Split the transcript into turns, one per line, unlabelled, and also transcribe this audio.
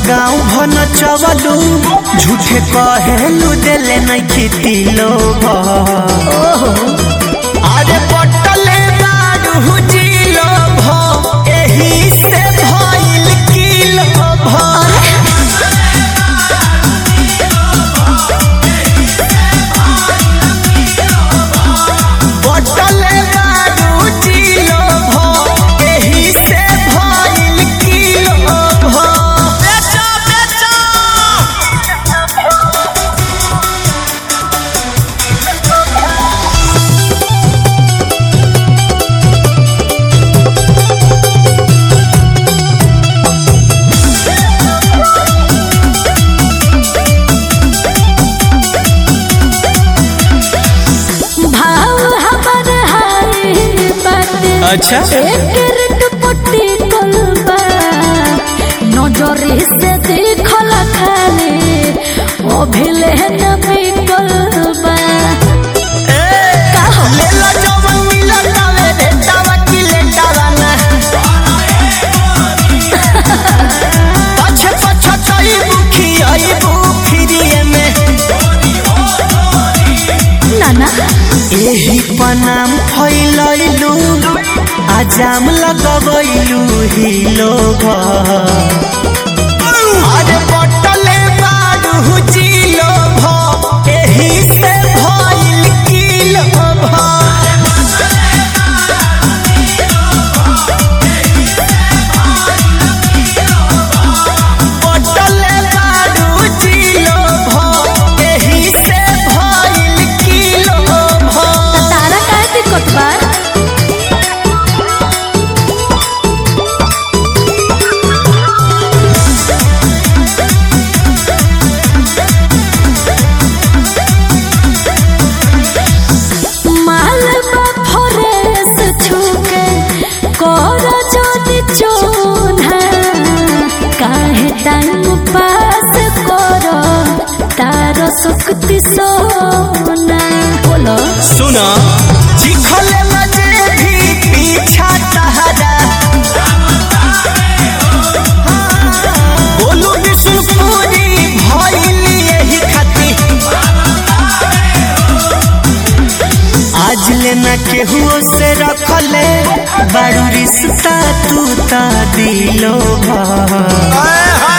गाँव भन चवलू झूठे कहेलू देले नहीं खेती लोग अरे पटले बारू जिलो भ एही से भइल किलो भ पटले बारू जिलो भ एही से भइल किलो भ बेचो बेचो
भाव हमर हाय बाटे
अच्छा।
एकर दुपट्टी कलबा नजरे से देखल खाले ओ भेले न बिकलबा
लेला जवन मिलल तावे रे तावा की लेटावा ना पछ पछ चई बुखी आई बुखिरिए में
नाना
एही पनाम फैलैलू आजाम लगबैलू ही लोग अरे बटले बारू जिलो भ एही से भइल किलो भ पटले बारू जिलो भ एही से भइल किलो भ
तारा काहे दिक्कत बा माल बा फरेस छुके कर जोनी चोना काहे टाइम पास कर तार सुक्ति सोना बोलो
सुना चिखले मजे भी पीछा तहरा बोलू विष्णुपुरी भइल यही खाती आज लेना केहुओ से रखले बारू रिश्ता तू ता दिलो भा